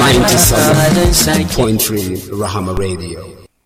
97.3 Rahama Radio.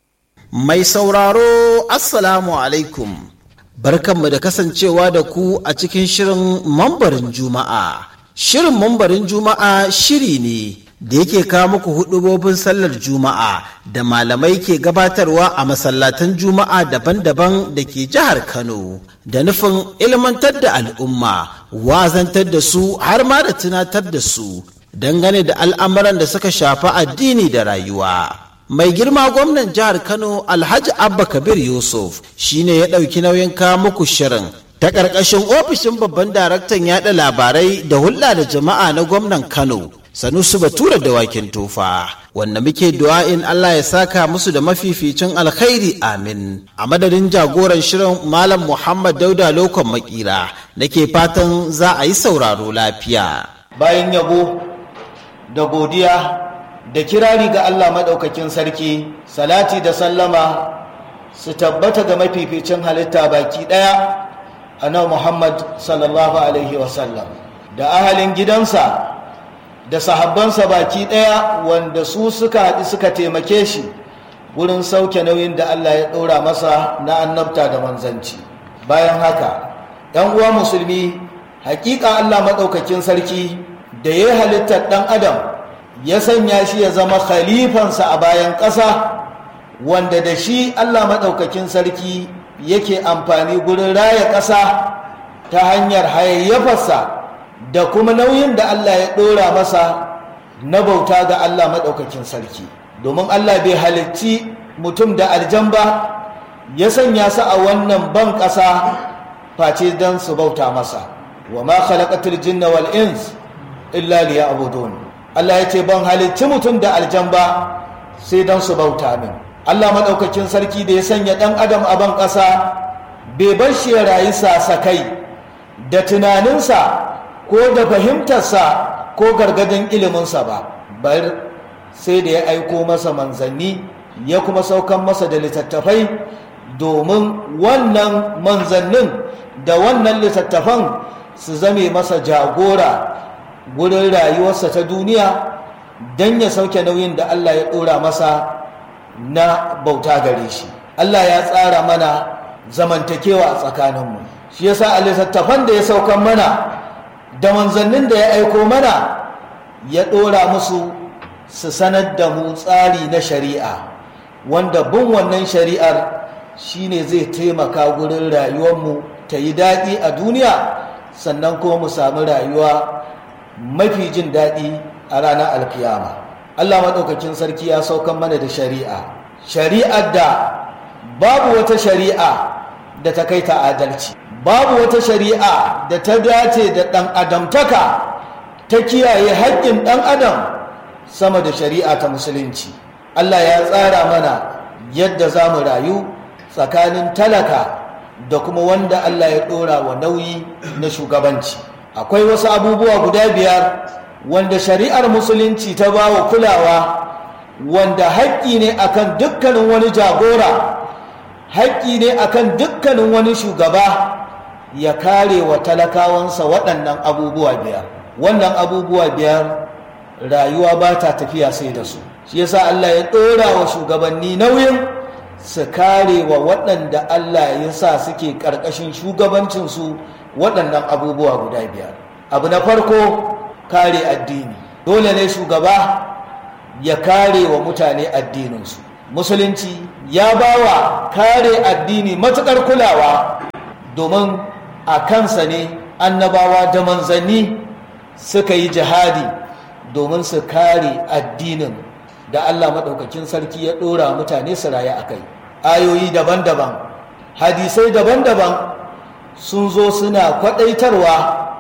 Mai sauraro Assalamu alaikum. Barkanmu da kasancewa da ku a cikin shirin mambarin Juma'a. Shirin mambarin Juma'a shiri ne da yake kawo muku hudubobin sallar Juma'a da malamai ke gabatarwa a masallatan Juma'a daban-daban da ke jihar Kano da nufin ilmantar da al'umma, wazantar da su har ma da tunatar da su dangane da al'amuran da suka shafi addini da rayuwa. Mai girma gwamnan jihar Kano Alhaji Abba Kabir Yusuf shine ya ɗauki nauyin kawo muku shirin ta ƙarƙashin ofishin babban daraktan yaɗa labarai da hulɗa da jama'a na gwamnan Kano. Sanusu Batura da wakin tofa wanda muke du'a'in Allah ya saka musu da mafificin alkhairi amin a madadin jagoran shirin Malam Muhammad Dauda Lokon Makira nake fatan za a yi sauraro lafiya. Bayan yabo da godiya da kirari ga Allah maɗaukakin sarki salati da sallama su tabbata ga mafificin halitta baki ɗaya a nan Muhammad sallallahu Alaihi wasallam da ahalin gidansa da sahabbansa baki ɗaya wanda su suka haɗu suka taimake shi wurin sauke nauyin da Allah ya ɗora masa na annabta da manzanci bayan haka ‘yan uwa musulmi hakika Allah maɗaukakin sarki da ya halittar ɗan adam ya sanya shi ya zama khalifansa a bayan ƙasa wanda da shi Allah maɗaukakin sarki yake amfani gurin raya ƙasa ta hanyar hayayyafarsa da kuma nauyin da Allah ya ɗora masa na bauta ga Allah maɗaukakin sarki domin Allah bai halicci mutum da aljan ba ya sanya su a wannan ban ƙasa face don su bauta masa wa ma khalaqatul jinna wal ins illa liya'budun Allah ya ce ban halicci mutum da aljan ba sai don su bauta min Allah maɗaukakin sarki da ya sanya ɗan adam a ban ƙasa bai bar shi ya rayu sasakai da tunaninsa ko da fahimtarsa ko gargadin iliminsa ba bar sai da ya aiko masa manzanni ya kuma saukan masa da littattafai domin wannan manzannin da wannan littattafan su zame masa jagora wurin rayuwarsa ta duniya don ya sauke nauyin da Allah ya ɗora masa na bauta gare shi Allah ya tsara mana zamantakewa a tsakaninmu shi yasa a littattafan da ya saukan mana da manzannin da ya aiko mana ya ɗora musu su sanar da mu tsari na shari'a wanda bin wannan shari'ar shine zai taimaka gurin rayuwarmu ta yi daɗi a duniya sannan kuma mu sami rayuwa mafi jin daɗi a ranar alkiyama allah maɗaukakin sarki ya saukan mana da shari'a shari'ar da babu wata shari'a da ta kai ta adalci babu wata shari'a da ta dace da ɗan adamtaka ta kiyaye haƙƙin ɗan adam sama da shari'a ta musulunci Allah ya tsara mana yadda za mu rayu tsakanin talaka da kuma wanda Allah ya ɗora wa nauyi na shugabanci akwai wasu abubuwa guda biyar wanda shari'ar musulunci ta ba wa kulawa wanda haƙƙi ne akan dukkanin wani jagora haƙƙi ne akan dukkanin wani shugaba ya kare wa talakawansa waɗannan abubuwa biyar wannan abubuwa biyar rayuwa ba ta tafiya sai da su shi yasa Allah ya ɗora wa shugabanni nauyin su kare wa waɗanda Allah ya sa suke ƙarƙashin shugabancinsu waɗannan abubuwa guda biyar abu na farko kare addini dole ne shugaba ya kare wa mutane addininsu musulunci ya ba wa kare addini matuƙar kulawa domin a kansa ne annabawa da manzanni suka yi jihadi domin su kare addinin da Allah maɗaukakin sarki ya ɗora mutane su rayu a kai ayoyi daban-daban hadisai daban-daban sun zo suna kwaɗaitarwa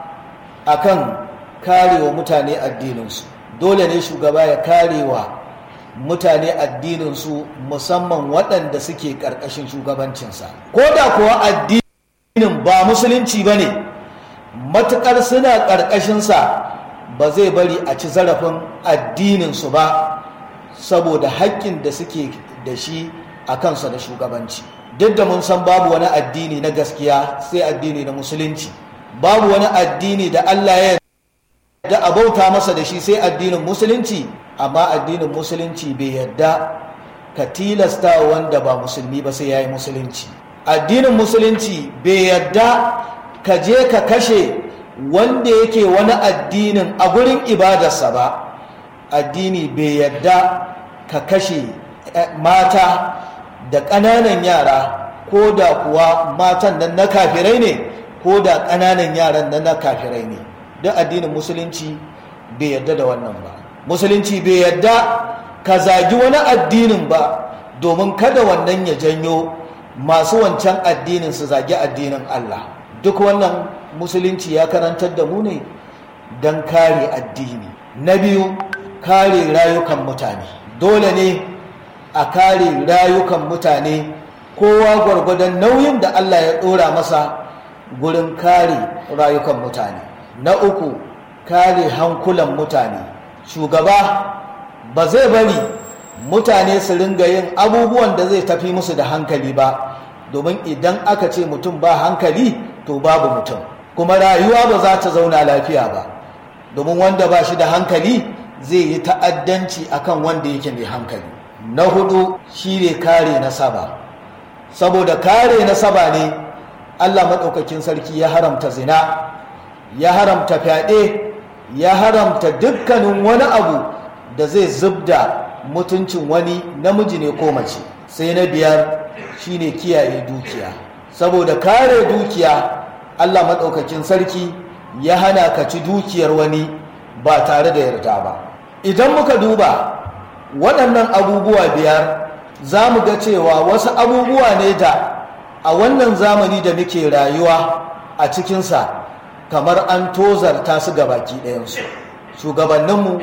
a kan karewa mutane addininsu dole ne shugaba ya karewa mutane addininsu musamman waɗanda suke ƙarƙashin shugabancinsa ko da kuwa addinin ba musulunci ba ne matuƙar suna ƙarƙashinsa ba zai bari a ci zarafin addininsu ba saboda haƙƙin da suke da shi a kansa da shugabanci duk da mun san babu wani addini na gaskiya sai addini na musulunci babu wani addini da Allah ya da abauta masa da shi sai addinin musulunci amma addinin musulunci bai yadda ka tilasta wanda ba musulmi ba sai ya yi musulunci addinin musulunci bai yadda ka je ka kashe wanda yake wani addinin a gurin ibadarsa ba addini bai yadda ka kashe mata da ƙananan yara ko da kuwa matan nan na kafirai ne ko da ƙananan yaran nan na kafirai ne duk addinin musulunci bai yadda da wannan ba musulunci bai yadda ka zagi wani addinin ba domin kada wannan ya janyo masu wancan addinin su zagi addinin Allah duk wannan musulunci ya karantar da mu ne don kare addini na biyu kare rayukan mutane dole ne a kare rayukan mutane kowa gwargwadon nauyin da Allah ya ɗora masa gurin kare rayukan mutane na uku kare hankulan mutane shugaba ba zai bari mutane su ringa yin abubuwan da zai tafi musu da hankali ba domin idan aka ce mutum ba hankali to babu mutum kuma rayuwa ba za ta zauna lafiya ba domin wanda ba shi da hankali zai yi ta'addanci akan wanda yake mai hankali na hudu shi ne kare nasaba saboda kare nasaba ne allah maɗaukakin sarki ya haramta zina ya haramta fyaɗe ya haramta dukkanin wani abu da zai zubda mutuncin wani namiji ne ko mace sai na biyar shine kiyaye dukiya saboda kare dukiya allah maɗaukakin sarki ya hana ka ci dukiyar wani ba tare da yarda ba idan muka duba waɗannan abubuwa biyar za mu ga cewa wasu abubuwa ne da a wannan zamani da muke rayuwa a cikinsa kamar an tozarta su ga baki ɗayansu shugabanninmu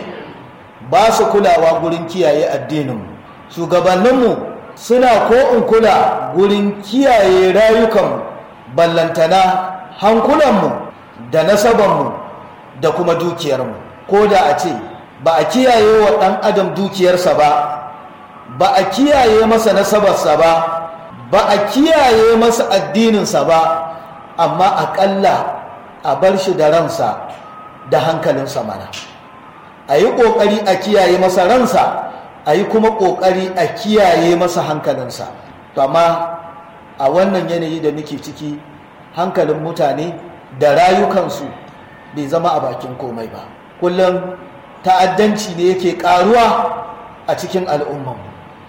ba su kulawa gurin kiyaye addininmu shugabanninmu suna ko in kula gurin kiyaye rayukanmu ballantana hankulanmu da nasabanmu da kuma dukiyarmu ko da a ce ba a kiyaye wa ɗan adam dukiyarsa ba ba a kiyaye masa nasabarsa ba ba a kiyaye masa addininsa ba amma aƙalla a bar shi da ransa da hankalinsa mana a yi ƙoƙari a kiyaye masa ransa a yi kuma ƙoƙari a kiyaye masa hankalinsa to amma a wannan yanayi da muke ciki hankalin mutane da rayukansu bai zama a bakin komai ba kullum ta'addanci ne yake ƙaruwa a cikin al'ummanmu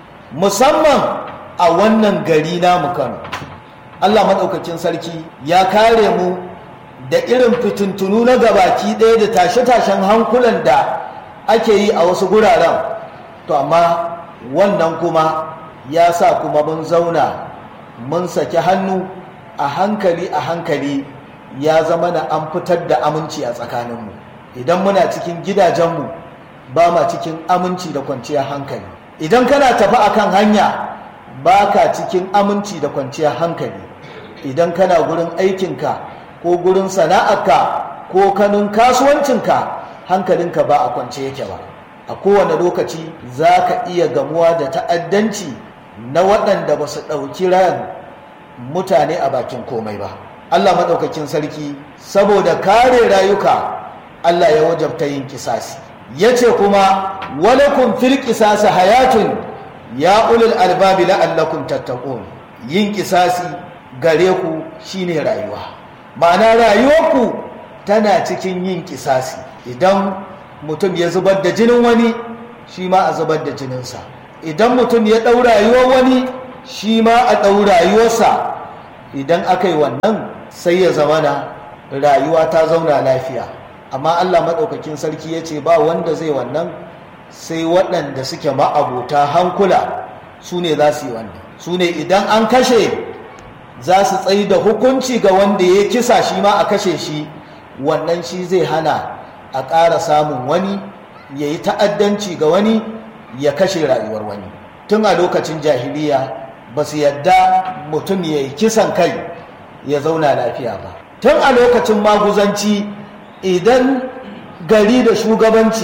musamman a wannan gari namu kano allah maɗaukakin sarki ya kare mu da irin fitintunu na gabaki ɗaya da tashe-tashen hankulan da ake yi a wasu guraren to amma wannan kuma ya sa kuma mun zauna mun saki hannu a hankali a hankali ya zama na an fitar da aminci a tsakaninmu idan muna cikin gidajenmu ba ma cikin aminci da kwanciyar hankali idan kana tafi akan hanya ba ka cikin aminci da kwanciyar hankali idan kana gurin aikinka ko gurin sana'arka ko kanun kasuwancinka hankalinka ba a kwance yake ba a kowane lokaci za ka iya gamuwa da ta'addanci na waɗanda ba su ɗauki ran mutane a bakin komai ba allah maɗaukakin sarki saboda kare rayuka allah ya wajabta yin kisasi ya ce kuma walakun fil kisasi hayatun ya ulul albabi la'allakum tattaqun yin kisasi gare ku shine rayuwa ma'ana rayuwarku tana cikin yin kisasi idan mutum ya zubar da jinin wani shi ma a zubar da jininsa idan mutum ya ɗau rayuwar wani shi ma a ɗau rayuwarsa idan aka yi wannan sai ya zamana rayuwa ta zauna lafiya amma allah maɗaukakin sarki ya ce ba wanda zai wannan sai waɗanda suke ma'abota hankula su ne za su yi wannan su ne idan an kashe za su tsayi da hukunci ga wanda ya kisa shi ma a kashe shi wannan shi zai hana a ƙara samun wani ya yi ta'addanci ga wani ya kashe rayuwar wani tun a lokacin jahiliya ba su yadda mutum ya yi kisan kai ya zauna lafiya ba tun a lokacin maguzanci idan gari da shugabanci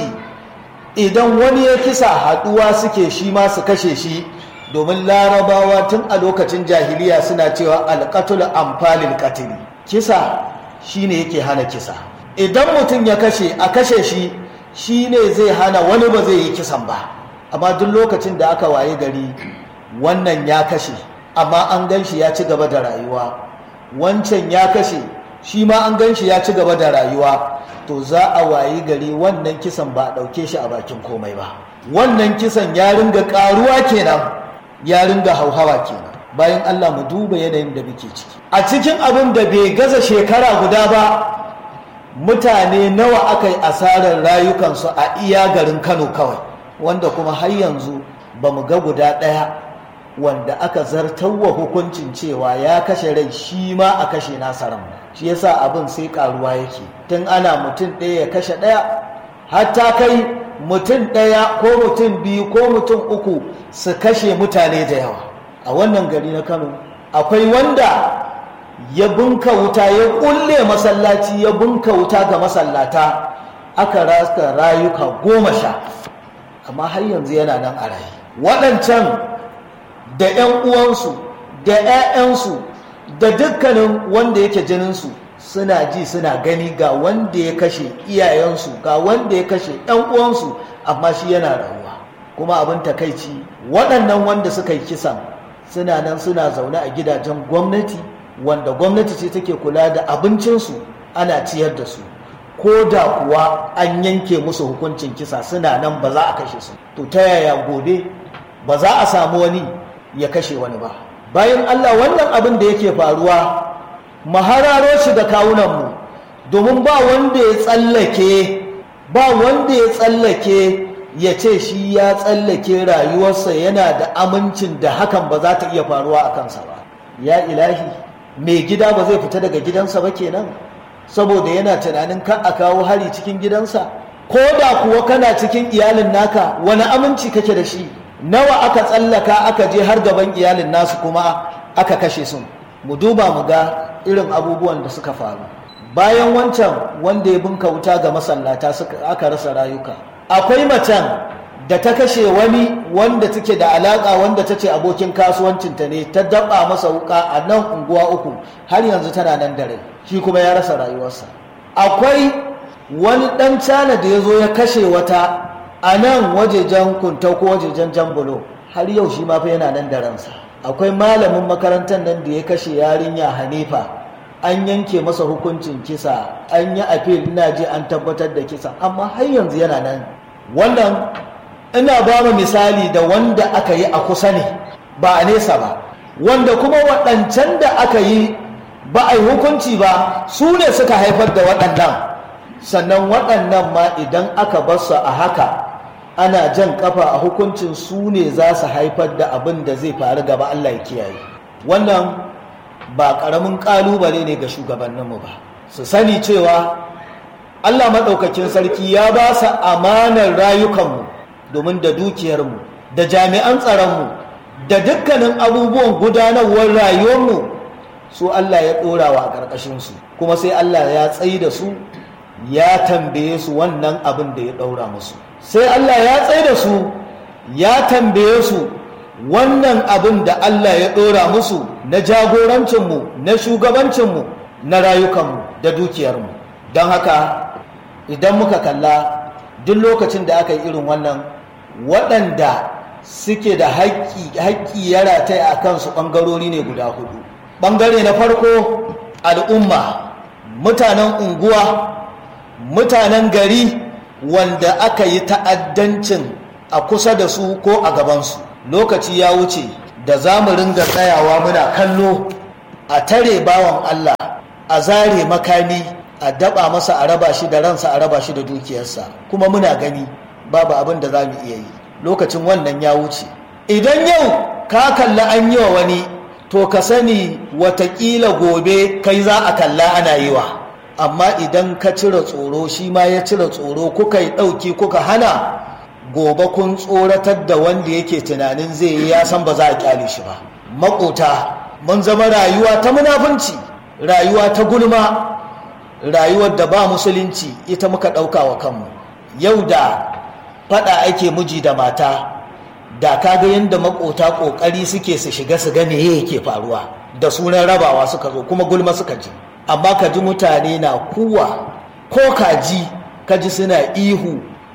idan wani ya kisa haɗuwa suke shi ma su kashe shi domin larabawa tun a lokacin jahiliya suna cewa alƙatul amfalin katili kisa shine yake hana kisa idan mutum ya kashe a kashe shi shi ne zai hana wani ba zai yi kisan ba amma duk lokacin da aka waye gari wannan ya kashe amma an gan shi ya ci gaba da rayuwa wancan ya kashe shi ma an gan shi ya ci gaba da rayuwa to za a wayi gari wannan kisan ba a ɗauke shi a bakin komai ba wannan kisan ya ringa ƙaruwa kenan ya ringa hauhawa kenan bayan Allah mu duba yanayin da muke ciki a cikin abin da bai gaza shekara guda ba mutane nawa aka yi asarar rayukansu a iya garin Kano kawai wanda kuma har yanzu ba mu ga guda ɗaya wanda aka zartarwa hukuncin cewa ya kashe rai shi ma a kashe nasa ran shi yasa abin sai karuwa yake tun ana mutum ɗaya ya kashe ɗaya hatta kai mutum ɗaya ko mutum biyu ko mutum uku su kashe mutane da yawa a wannan gari na kano akwai wanda ya bunka wuta ya kulle masallaci ya bunka wuta ga masallata aka rasa rayuka goma sha amma har yanzu yana nan a raye waɗancan da 'yan uwansu da 'ya'yansu da dukkanin wanda yake jininsu suna ji suna gani ga wanda ya kashe iyayensu ga wanda ya kashe 'yan uwansu amma shi yana rayuwa kuma abin takaici waɗannan wanda suka yi kisan suna nan suna zaune a gidajen gwamnati wanda gwamnati ce take kula da abincinsu ana ciyar da su ko da kuwa an yanke musu hukuncin kisa suna nan ba za a kashe su to ta yaya gobe ba za a samu wani ya kashe wani ba bayan Allah wannan abin da yake faruwa mahararo shi da kawunanmu domin ba wanda ya tsallake ba wanda ya tsallake ya ce shi ya tsallake rayuwarsa yana da amincin da hakan ba za ta iya faruwa a kansa ba ya ilahi mai gida ba zai fita daga gidansa ba kenan saboda yana tunanin kan a kawo hari cikin gidansa ko da kuwa kana cikin iyalin naka wani aminci kake da shi nawa aka tsallaka aka je har gaban iyalin nasu kuma aka kashe su mu duba mu ga irin abubuwan da suka faru bayan wancan wanda ya bunka wuta ga masallata aka rasa rayuka akwai macen da ta kashe wani wanda take da alaka wanda ta ce abokin kasuwancinta ne ta daba masa wuka a nan unguwa uku har yanzu tana nan da rai shi kuma ya rasa rayuwarsa akwai wani dan cana da ya zo ya kashe wata a nan wajejen kuntau ko wajejen jambulo har yau shi ma fa yana nan da ransa akwai malamin makarantar nan da ya kashe yarinya hanifa an yanke masa hukuncin kisa an yi apil ina je an tabbatar da kisa amma har yanzu yana nan wannan ina ba mu misali da wanda aka yi a kusa ne ba a nesa ba wanda kuma waɗancan da aka yi ba a yi hukunci ba su ne suka haifar da waɗannan sannan waɗannan ma idan aka bar su a haka ana jan kafa a hukuncin su ne za su haifar da abin da zai faru gaba Allah ya kiyaye wannan ba ƙaramin ƙalubale ne ga shugabanninmu ba su sani cewa Allah maɗaukakin sarki ya ba su amanar rayukanmu domin da dukiyarmu da jami'an tsaronmu da dukkanin abubuwan gudanarwar rayuwarmu su Allah ya ɗorawa a ƙarƙashinsu kuma sai Allah ya tsayi da su ya tambaye su wannan abin da ya ɗaura musu sai Allah ya tsaye da su ya tambaye su wannan abin da Allah ya ɗora musu na jagorancinmu na shugabancinmu na rayukanmu da dukiyarmu don haka idan muka kalla duk lokacin da aka yi irin wannan waɗanda suke da haƙƙi ya rataya a kansu ɓangarori ne guda hudu ɓangare na farko al'umma mutanen unguwa mutanen gari wanda aka yi ta'addancin a kusa da su ko a gabansu lokaci ya wuce da za mu ringa tsayawa muna kallo a tare bawan Allah a zare makami a daba masa a raba shi da ransa a raba shi da dukiyarsa kuma muna gani babu abin da za mu iya yi lokacin wannan ya wuce idan yau ka kalla an yi wa wani to ka sani watakila gobe kai za a kalla ana yi wa amma idan ka cire tsoro shi ma ya cire tsoro kuka yi ɗauki kuka hana gobe kun tsoratar da wanda yake tunanin zai yi ya san ba za a kyale shi ba makota mun zama rayuwa ta munafunci rayuwa ta gulma rayuwar da ba musulunci ita muka ɗauka wa kanmu yau da faɗa ake miji da mata da kaga yadda makota ƙoƙari suke su shiga su gane yake faruwa da sunan rabawa suka zo kuma gulma suka ji amma ka ji mutane na kuwa ko kaji ka ji suna ihu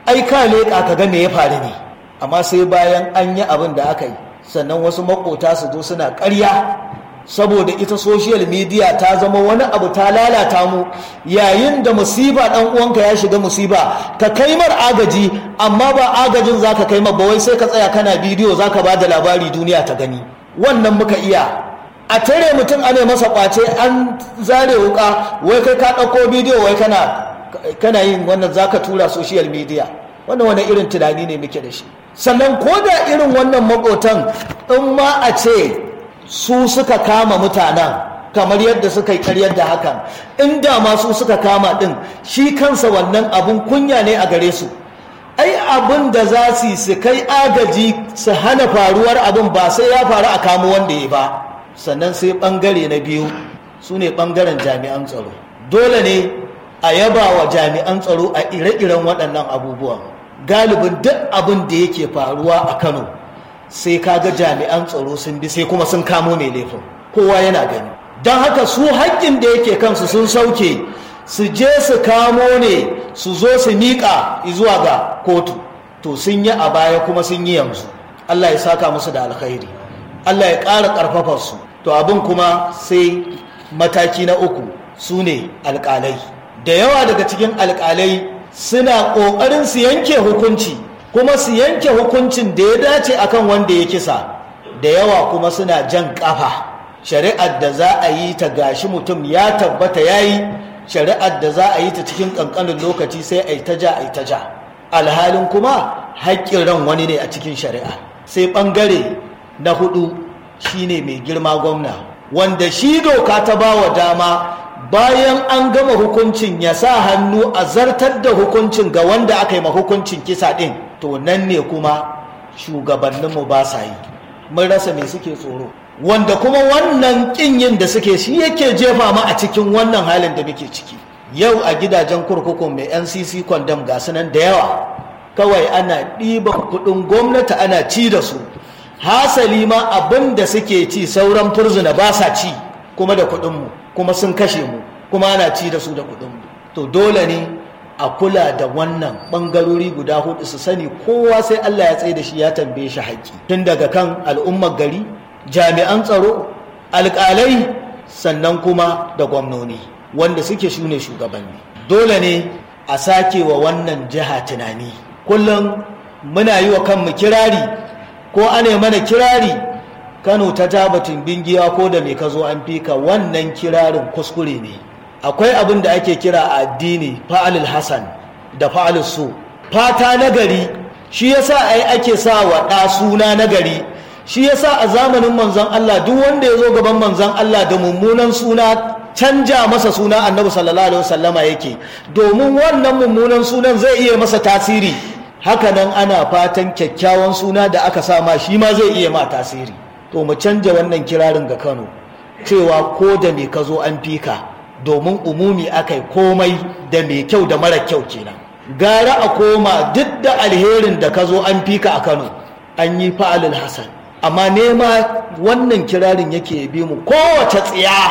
ai ka leƙa ka ga me ya faru ne amma sai bayan an yi abin da aka yi sannan wasu makota su zo suna ƙarya saboda ita social media ta zama wani abu ta lalata mu yayin da musiba dan uwanka ya shiga musiba ka kai mar agaji amma ba agajin zaka kai mar ba wai sai ka tsaya kana bidiyo zaka ba da labari duniya ta gani wannan muka iya a tare mutum ana masa kwace an zare wuka wai kai ka ɗauko bidiyo wai kana kana yin wannan zaka tura social media wannan wani irin tunani ne muke da shi sannan ko da irin wannan makotan in ma a ce su suka kama mutanen kamar yadda suka yi karyar da hakan inda ma su suka kama din shi kansa wannan abun kunya ne a gare su ai abin da za su yi su kai agaji su hana faruwar abin ba sai ya faru a kamo wanda ya ba sannan sai bangare na biyu su ne bangaren jami'an tsaro dole ne a yaba wa jami'an tsaro a ire-iren waɗannan abubuwan galibin duk abin da yake faruwa a kano sai kaga jami'an tsaro sun bi sai kuma sun kamo mai laifin kowa yana gani don haka su haƙƙin da yake kansu sun sauke su je su kamo ne su zo su miƙa zuwa ga kotu to sun yi a baya kuma sun yi yanzu allah ya saka musu da alkhairi allah ya ƙara ƙarfafa su to abin kuma sai mataki na uku su ne alƙalai da yawa daga cikin alƙalai suna ƙoƙarin su yanke hukunci kuma su yanke hukuncin da ya dace akan wanda ya kisa da yawa kuma suna jan ƙafa shari'ar da za a yi ta gashi mutum ya tabbata ya yi shari'ar da za a yi ta cikin ƙanƙanin lokaci sai a yi ta ja a yi ta ja alhalin kuma haƙƙin ran wani ne a cikin shari'a sai ɓangare na hudu shine mai girma gwamna wanda shi doka ta ba wa dama bayan an gama hukuncin ya sa hannu a zartar da hukuncin ga wanda aka yi ma hukuncin kisa ɗin to nan ne kuma shugabanninmu ba sa yi mun rasa me suke tsoro wanda kuma wannan ƙin yin da suke shi yake jefa mu a cikin wannan halin da muke ciki yau a gidajen kurkukun mai ncc kwandam ga nan da yawa kawai ana ɗiban kuɗin gwamnati ana ci da su hasali ma abin da suke ci sauran furzuna ba sa ci kuma da kuɗinmu kuma sun kashe mu kuma ana ci da su da kuɗinmu to dole ne a kula da wannan ɓangarori guda hudu su sani kowa sai Allah ya tsaye da shi ya tambaye shi haƙƙi tun daga kan al'ummar gari jami'an tsaro alƙalai sannan kuma da gwamnoni wanda suke shune shugabanni dole ne a sake wa wannan jiha tunani kullum muna yi wa kanmu kirari ko ana mana kirari kano ta tabatin bingiya ko da mai ka zo an fika wannan kirarin kuskure ne akwai abin da ake kira a addini fa'alil hasan da fa'alil su fata nagari shi yasa ai ake sa wa ɗa suna nagari shi yasa a zamanin manzon Allah duk wanda ya zo gaban manzon Allah da mummunan suna canja masa suna annabi sallallahu alaihi wasallama yake domin wannan mummunan sunan zai iya masa tasiri hakanan ana fatan kyakkyawan suna da aka sa ma shi ma zai iya ma tasiri to mu canja wannan kirarin ga Kano cewa ko da me ka zo an fika domin umumi akai komai da mai kyau da mara kyau kenan gara a koma duk da alherin da ka zo an fika a Kano an yi fa'alul hasan amma nema wannan kirarin yake bi mu kowace tsiya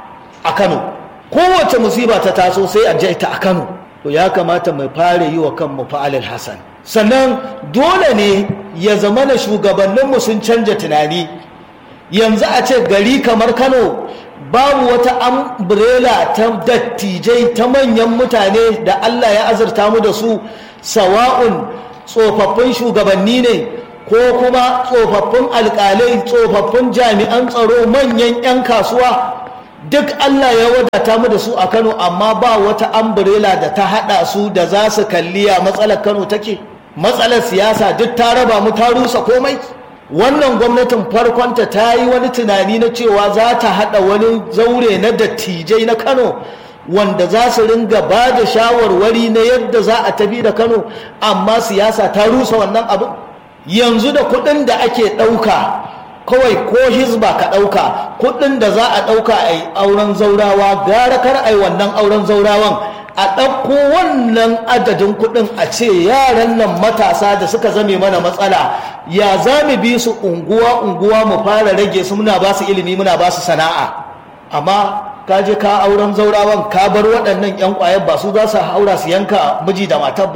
a Kano kowace musiba ta taso sai a jaita a Kano to ya kamata mu fara yi wa kanmu fa'alul hasan sannan dole ne ya zama na shugabanninmu sun canja tunani yanzu a ce gari kamar kano babu wata umbrella ta dattijai ta manyan mutane da allah ya azurta mu da su sawa'un tsofaffin shugabanni ne ko kuma tsofaffin alkalai tsofaffin jami'an tsaro manyan 'yan kasuwa duk allah ya wadata mu da su a kano amma ba wata umbrella da ta hada su da za su kalliya matsalar kano take matsalar siyasa duk ta raba mu ta rusa komai wannan gwamnatin farkonta ta yi wani tunani na cewa za ta haɗa wani zaure na dattijai na kano wanda za su ringa ba da shawarwari na yadda za a tafi da kano amma siyasa ta rusa wannan abin yanzu da kuɗin da ake ɗauka kawai ko hizba ka ɗauka kuɗin da za a ɗauka a yi auren zaurawa gara kar a yi wannan auren zaurawan a ɗauko wannan adadin kuɗin a ce yaran nan matasa da suka zame mana matsala ya za mu bi su unguwa-unguwa mu fara rage su muna ba su ilimi muna ba su sana'a amma ka je ka auren zaurawan ka bar waɗannan 'yan ƙwayar ba su za su haura su yanka miji da matar ba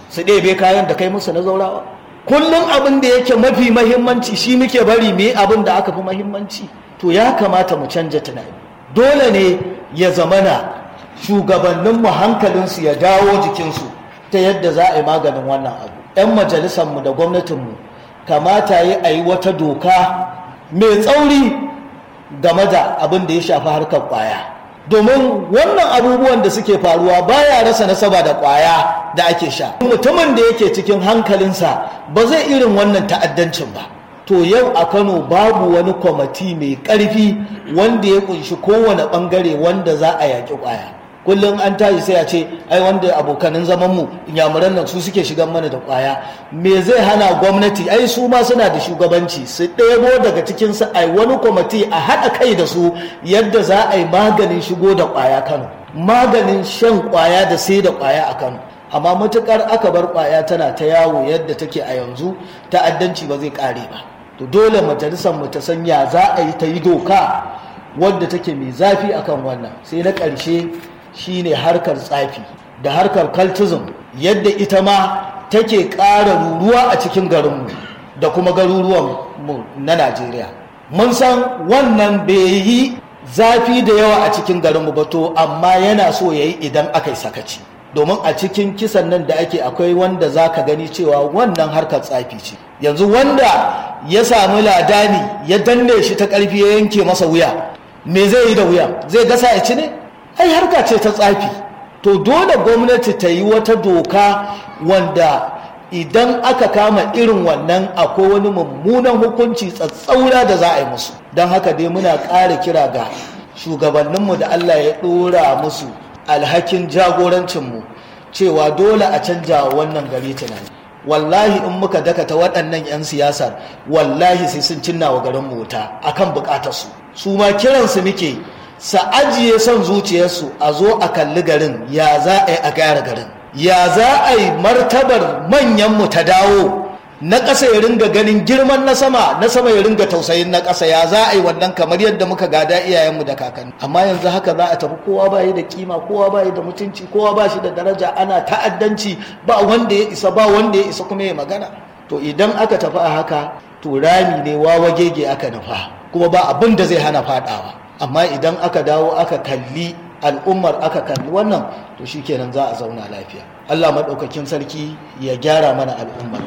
su ɗebe kayan da kai musu na zaurawa kullum abin da yake mafi mahimmanci shi muke bari me abin da aka fi mahimmanci to ya kamata mu canja tunani dole ne ya zamana shugabanninmu hankalinsu ya dawo jikinsu ta yadda za a yi maganin wannan abu 'yan majalisarmu da gwamnatinmu kamata yi a yi wata doka mai tsauri game da abin da ya shafi harkar kwaya domin wannan abubuwan da suke faruwa baya rasa nasaba da kwaya da ake sha mutumin da yake cikin hankalinsa ba zai irin wannan ta'addancin ba to yau a kano babu wani kwamati mai ƙarfi wanda ya kunshi kowane ɓangare wanda za a yaƙi kwaya kullum an tashi sai a ce ai wanda abokanin zaman mu inyamuran nan su suke shigan mana da kwaya me zai hana gwamnati ai su ma suna da shugabanci su ɗebo daga cikin su ai wani kwamiti a haɗa kai da su yadda za a yi maganin shigo da kwaya kano maganin shan kwaya da sai da kwaya a kano amma matukar aka bar kwaya tana ta yawo yadda take a yanzu ta'addanci ba zai kare ba to dole majalisar mu ta sanya za a yi ta yi doka wadda take mai zafi akan wannan sai na ƙarshe shine harkar tsafi da harkar cultism yadda ita ma take ƙara ruruwa a cikin garinmu da kuma garuruwan mu na najeriya mun san wannan bai yi zafi da yawa a cikin garinmu ba to amma yana so ya yi idan aka yi sakaci domin a cikin kisan nan da ake akwai wanda za ka gani cewa wannan harkar tsafi ce yanzu wanda ya sami ladani ya danne shi ta ƙarfi ya yanke masa wuya me zai yi da wuya zai gasa ya ci ne ai harka ce ta tsafi to dole gwamnati ta yi wata doka wanda idan aka kama irin wannan akwai wani mummunan hukunci tsatsaura da za a yi musu don haka dai muna ƙara kira ga shugabanninmu da allah ya ɗora musu alhakin jagorancinmu cewa dole a canja wannan gari tunani wallahi in muka dakata waɗannan 'yan siyasar wallahi sai sun cinna wa garin wuta akan bukatarsu su ma kiransu muke sa ajiye son zuciyarsu a zo a kalli garin ya za a yi a gyara garin ya za a yi martabar manyanmu ta dawo na ƙasa ya ringa ganin girman na sama na sama ya ringa tausayin na ƙasa ya za a yi wannan kamar yadda muka gada iyayenmu da kakanni amma yanzu haka za a tafi kowa ba da kima kowa ba da mutunci kowa ba shi da daraja ana ta'addanci ba wanda ya isa ba wanda ya isa kuma ya magana to idan aka tafi a haka to rami ne wawa gege aka nufa kuma ba abin da zai hana fadawa amma idan aka dawo aka kalli al'ummar aka kalli wannan to shikenan za a zauna lafiya Allah maɗaukakin sarki ya gyara mana al'ummar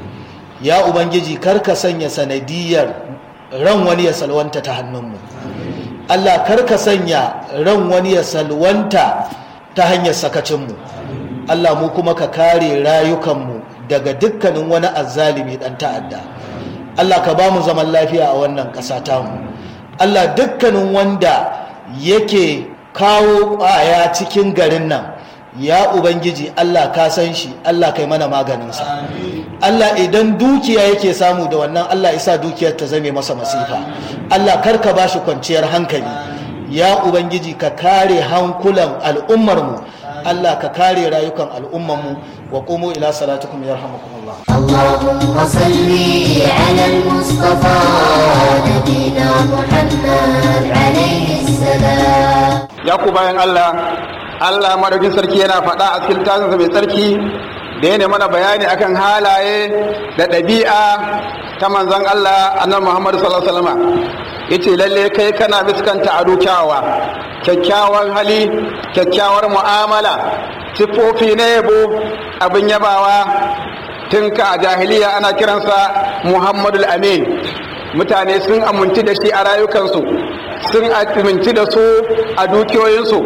ya ubangiji karka sanya sanadiyar ran wani ya salwanta ta hannunmu Allah karka sanya ran wani ya salwanta ta hanyar sakacinmu Allah mu kuma ka kare rayukanmu daga dukkanin wani azzalimi dan ta'adda Allah ka ba mu zaman lafiya a wannan ƙasa tamu Allah dukkanin wanda yake kawo ƙwaya cikin garin nan ya ubangiji Allah ka san shi Allah kai mana maganinsa Allah idan dukiya yake samu da wannan Allah isa dukiyar ta zame masa masifa Allah karka ba shi kwanciyar hankali ya ubangiji ka kare hankulan al'ummarmu Allah ka kare rayukan al'ummarmu wa qumu ila salatukum yarhamukumullah اللهم صل على المصطفى نبينا محمد عليه السلام ya ku bayan Allah Allah madaukin sarki yana faɗa a cikin tasinsa mai sarki da yana mana bayani akan halaye da ɗabi'a ta manzon Allah annabi Muhammad sallallahu alaihi wasallam yace lalle kai kana miskanta ado kyawawa kyakkyawan hali kyakkyawar mu'amala sifofi na yabo abin yabawa tun ka a jahiliya ana kiransa Muhammadul Amin mutane sun aminci da shi a rayukansu sun aminci da su a dukiyoyinsu